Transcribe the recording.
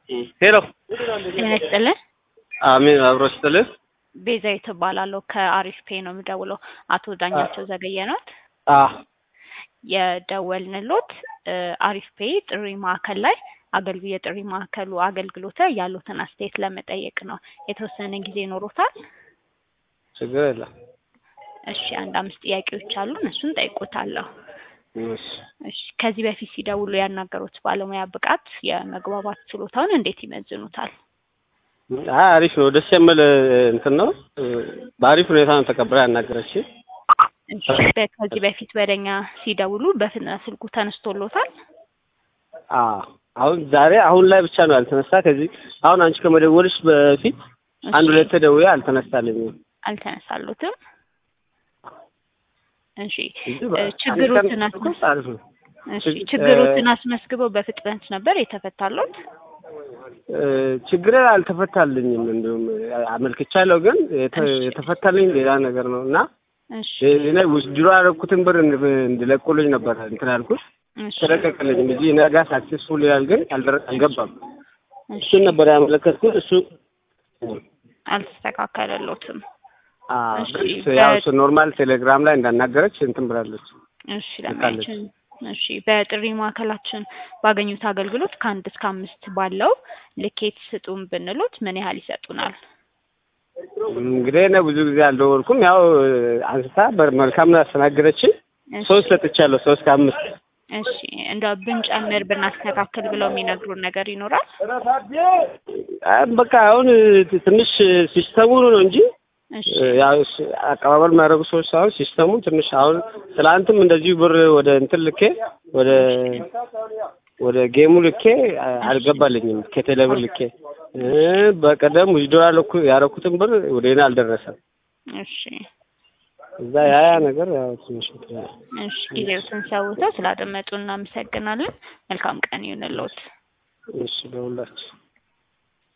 ሄሎ ጤና ይስጥልን። አሜን አብሮ ስጥልን። ቤዛዊት እባላለሁ ከአሪፍ ፔ ነው የምደውለው። አቶ ዳኛቸው ዘገየ ኖት አ የደወልንሎት አሪፍ ፔ ጥሪ ማዕከል ላይ አገልግ የጥሪ ማዕከሉ አገልግሎት ያሉትን አስተያየት ለመጠየቅ ነው። የተወሰነ ጊዜ ይኖሮታል? ችግር የለም። እሺ፣ አንድ አምስት ጥያቄዎች አሉ። እሱን ጠይቆታለሁ። እሺ እሺ፣ ከዚህ በፊት ሲደውሉ ያናገሩት ባለሙያ ብቃት፣ የመግባባት ችሎታውን እንዴት ይመዝኑታል? አይ አሪፍ ነው። ደስ የሚል እንትን ነው። በአሪፍ ሁኔታ ነው ተቀብላ ያናገረች። እሺ፣ በ- ከዚህ በፊት ወደኛ ሲደውሉ በፍጥነት ስልኩ ተነስቶሎታል? አ አሁን ዛሬ አሁን ላይ ብቻ ነው ያልተነሳ። ከዚህ አሁን አንቺ ከመደወልሽ በፊት አንድ ሁለት ደውዬ አልተነሳልኝም። አልተነሳሉትም? እሺ እንጂ እ በ- ችግሮትን አንድ ቀን አስመስ አሪፍ ነው። እሺ ችግ- ችግሮትን አስመስግበው በፍጥነት ነበር የተፈታሉት? እ ችግር አልተፈታልኝም። እንዲሁም አመልክቻለሁ፣ ግን የተ- እሺ። የተፈታልኝ ሌላ ነገር ነው እና እሺ እኔ ውስድሮ ያደረኩትን ብር እንድ- እንዲለቁልኝ ነበር እንትን ያልኩት እሺ ተለቀቀልኝ እንጂ ነገ ሳክሴስፉል ይላል፣ ግን አልደረ- አልገባም። እሺ እሱን ነበር ያመለከትኩት። እሱ አልተስተካከለሎትም። አ እሺ፣ ግን በ- ያው እሱ ኖርማል ቴሌግራም ላይ እንዳናገረች እንትን ብላለች። እሺ ለማያችን ልካለች። እሺ በጥሪ ማዕከላችን ባገኙት አገልግሎት ከአንድ እስከ አምስት ባለው ልኬት ስጡን ብንሎት ምን ያህል ይሰጡናል? እንግዲህ እኔ ብዙ ጊዜ አልደወልኩም። ያው አንስታ በመልካም ነው ያስተናገደችን። እሺ ሶስት ሰጥቻለሁ፣ ሶስት ከአምስት እሺ እንደው ብንጨምር ብናስተካክል ብለው የሚነግሩን ነገር ይኖራል? አይ በቃ አሁን ትንሽ ሲስተሙ ነው እንጂ እሺ ያው ስ- አቀባበል የሚያደርጉ ሰዎች ሳይሆን ሲስተሙ ትንሽ አሁን ትላንትም እንደዚሁ ብር ወደ እንትን ልኬ ወደ ወደ ጌሙ ልኬ አ- አልገባልኝም ከቴሌ ብር ልኬ እ በቀደም ውጅዶ ያለኩ ያደረኩትን ብር ወደ እኔ አልደረሰም። እሺ እዛ ያ ያ ነገር ያው ትንሽ እንትን ነው። እሺ ጊዜዎትን ሰውተው ስላደመጡ እናመሰግናለን። መልካም ቀን ይሁንልዎት። እሺ ለሁላችሁ